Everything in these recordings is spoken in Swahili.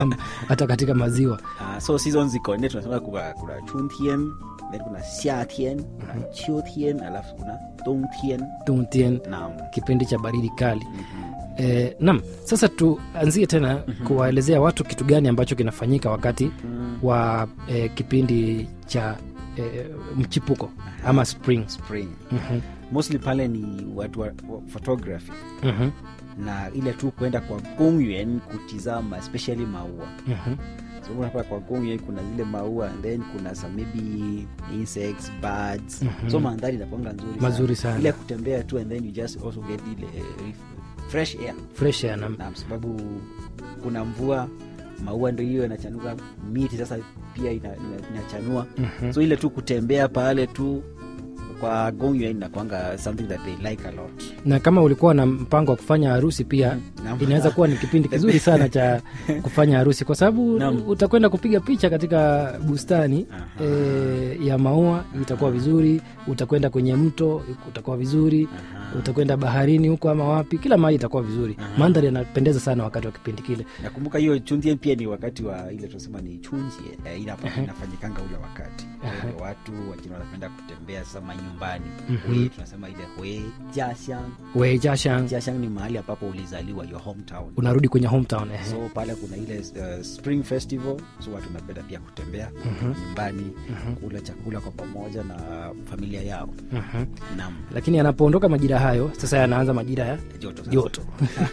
hata katika maziwa uh, so season ziko nne tunasema kuna, kuna chuntian then kuna xiatian kuna chiotien alafu kuna dongtien Tuntien, naam kipindi cha baridi kali Eh, nam sasa tuanzie tena kuwaelezea watu kitu gani ambacho kinafanyika wakati wa eh, kipindi cha eh, mchipuko ama spring spring Mhm, mostly pale ni watu wa, wa photography mhm, na ile tu kwenda kwa gongyen kutizama especially maua mhm. so unapata kwa gongyen kuna zile maua and then kuna some maybe insects birds Mhm. so mandhari inakwanga nzuri Mazuri sana. ile kutembea tu and then you just also get ile eh, fresh air fresh air na na sababu kuna mvua maua ndo hiyo inachanuka miti sasa pia ina, ina, inachanua Mhm. so ile tu kutembea pale tu kwa gongyo inakwanga something that they like a lot na kama ulikuwa na mpango wa kufanya harusi pia Naam. inaweza kuwa ni kipindi kizuri sana cha kufanya harusi kwa sababu Naam. utakwenda kupiga picha katika bustani Aha. e, ya maua itakuwa vizuri utakwenda kwenye mto utakuwa vizuri Aha. utakwenda baharini huko ama wapi kila mahali itakuwa vizuri mandhari yanapendeza sana wakati wa kipindi kile nakumbuka hiyo chunjie pia ni wakati wa ile tunasema ni chunjie eh, inapa- inafanyikanga ule wakati Kwa watu wengine wanapenda kutembea sasa manyumbani Hue, tunasema ile hwe jashang wejashang jashang ni mahali ambapo ulizaliwa your hometown unarudi kwenye hometown eh. so pale kuna ile uh, spring festival so watu wanapenda pia kutembea nyumbani kula chakula kwa pamoja na familia yao Mhm. nam lakini anapoondoka majira hayo sasa yanaanza majira ya joto sasa. joto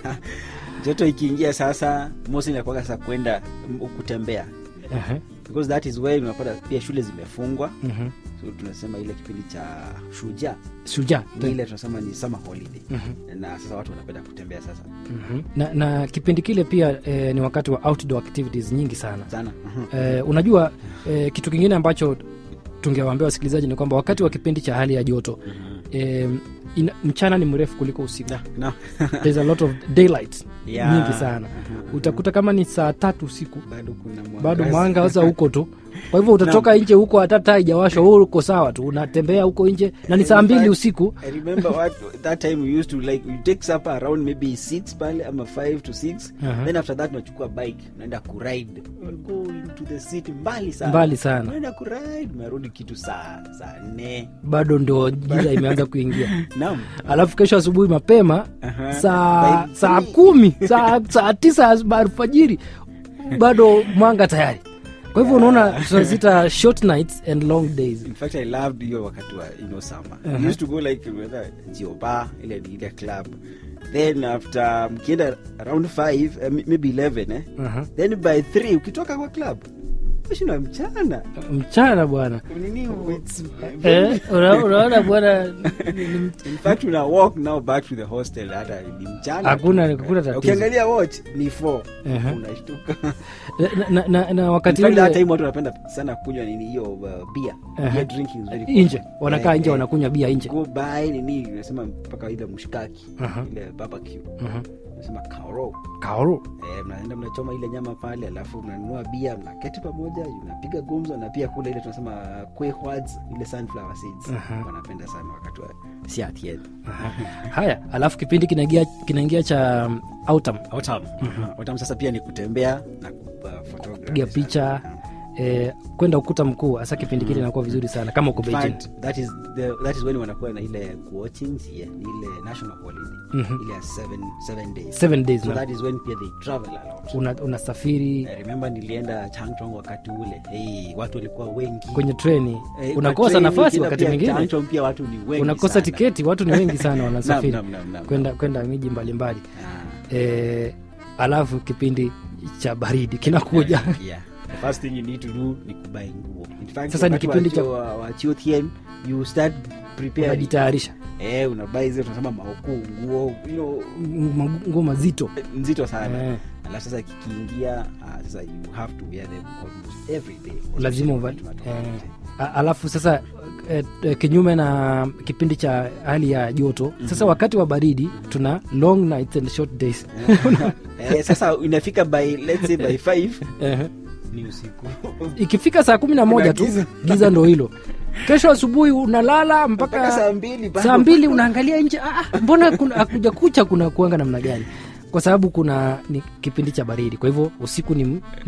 joto ikiingia sasa mosi inakuwaga sasa kwenda m- kutembea Aha. because that is where unapata pia shule zimefungwa Mhm. so tunasema ile kipindi cha shuja shujaa ni ile tunasema ni summer holiday na sasa watu wanapenda kutembea sasa Mhm. na, na kipindi kile pia eh, ni wakati wa outdoor activities nyingi sana sana Mhm. eh, unajua eh, kitu kingine ambacho tungewaambia wasikilizaji ni kwamba wakati wa kipindi cha hali ya joto eh, ina, mchana ni mrefu kuliko usiku Na- na- There's a lot of daylight Yeah. nyingi sana utakuta kama ni saa tatu usiku bado kuna bado mwangaza. mwanga sasa huko tu kwa hivyo utatoka nje huko hata taa haijawashwa wewe uko sawa tu unatembea huko nje na ni saa In mbili fact, usiku I remember what that time we used to like you take supper around maybe 6 pale ama 5 to 6 Aha. then after that unachukua bike unaenda kuride You go into the city mbali sana Mbali sana. unaenda kuride unarudi kitu saa saa nne bado ndio giza imeanza kuingia naam alafu kesho asubuhi mapema Aha. saa By saa three. kumi saa, saa tisa as- alfajiri bado mwanga tayari kwa hivyo unaona tunazita short nights and long days in fact i loved hiyo wakati wa you know summer we used to go like whether jioba ile ni ile club then after mkienda around 5 uh, maybe 11 eh Aha. then by 3 ukitoka kwa club ushinda mchana mchana bwana nini it's Eh, una- unaona bwana ni- ni- in fact una walk now back to the hostel hata ni mchana Hakuna- hakuna tatizo. ukiangalia watch ni 4 Aha. unashtuka na, na, na, na In wakati fact, that ule time watu wanapenda sana kunywa nini hiyo uh, beer Aha. beer drinking is very common. nje wanakaa Eh, nje eh, wanakunywa bia nje go buy nini unasema mpaka ile mshikaki Aha. ile barbecue Mhm. unasema kaoro kaoro Eh, mnaenda mnachoma ile nyama pale alafu mnanunua bia mnaketi pamoja unapiga gumzo na pia kule ile tunasema quehwads ile sunflower seeds Aha. wanapenda sana wakati wa siatien haya alafu kipindi kinaingia kinaingia cha um, autumn autumn autumn sasa pia ni kutembea na uh, photography piga sana. picha Aha. eh, kwenda ukuta mkuu hasa kipindi kile inakuwa vizuri sana kama uko In Beijing fact, that is the, that is when wanakuwa na ile kuwatching yeah, ni ile national holiday Mhm. ile ya seven, seven days seven days so na that is when pia they travel a lot una, unasafiri I remember nilienda changchong wakati ule hey, watu walikuwa wengi kwenye treni Eh, kwa unakosa train nafasi ukienda wakati pia mwingine Changchong pia watu ni wengi unakosa sana. tiketi watu ni wengi sana wanasafiri Naam, naam, naam, naam. kwenda kwenda miji mbalimbali Ah, eh, alafu kipindi cha baridi kinakuja yeah. The first thing you need to do ni kubai nguo In fact, Sasa ni wakati wa kipindi cha- chuo- wa- wa Chiotien, you start preparing unajitayarisha eh unabai zile tunasema maokuu nguo you know, M- nguo mazito nzito sana Eh. alafu sasa kikiingia uh, sasa you have to wear them almost every day lazima Especially uva, wakati tunatoka eh, nje. a- alafu sasa eh, eh, kinyume na kipindi cha hali ya joto sasa wakati wa baridi tuna long nights and short days eh, sasa inafika by let's say by 5 Eh, ni usiku ikifika saa kumi na moja tu giza. giza ndo hilo kesho asubuhi unalala mpaka mpaka saa mbili bado. saa mbili unaangalia nje ah, ah, mbona kuna- hakuja kucha kuna kuanga namna gani kwa sababu kuna ni kipindi cha baridi kwa hivyo usiku ni,